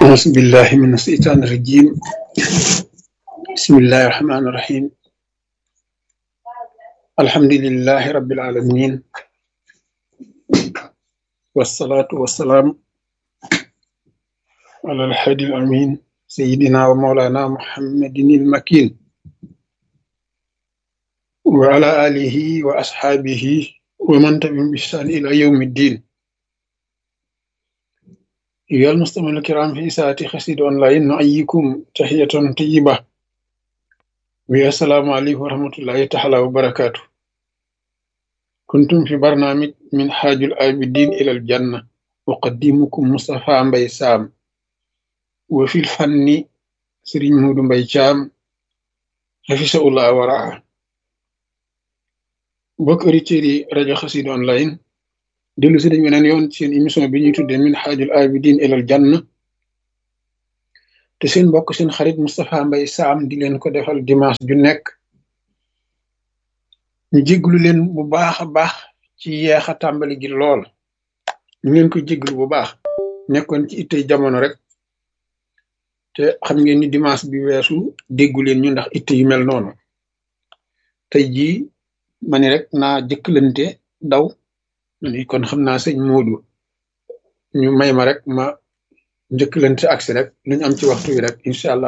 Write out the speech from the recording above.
أعوذ بالله من الشيطان الرجيم بسم الله الرحمن الرحيم الحمد لله رب العالمين والصلاة والسلام على الحادي الأمين سيدنا ومولانا محمد المكين وعلى آله وأصحابه ومن تبعهم بإحسان إلى يوم الدين أيها المستمعون الكرام في ساعة خسيد أونلاين نحييكم تحية طيبة والسلام عليكم ورحمة الله تعالى وبركاته كنتم في برنامج من حاج العابدين إلى الجنة أقدمكم مصطفى مبي سام وفي الفن سرين مود مبي شام حفظه الله ورعاه mbokk auditeurs yi rajo Xassida online dellu si dañ weneen yoon seen émission bi ñuy tuddee min xaajul abidin ilal janna te seen mbokk seen xarit Moustapha Mbaye Sam di leen ko defal dimanche ju nekk ñu jéglu leen bu baax a baax ci yeex a tàmbali gi lool ñu leen ko jéglu bu baax nekkoon ci ittey jamono rek te xam ngeen ni dimanche bi weesu déggu leen ñu ndax itte yu mel noonu tey jii ma ni rek naa jëkkalante daw ni kon xam naa sëñ Moodu ñu may ma rek ma njëkkalante agsi rek lu ñu am ci waxtu wi rek incha allah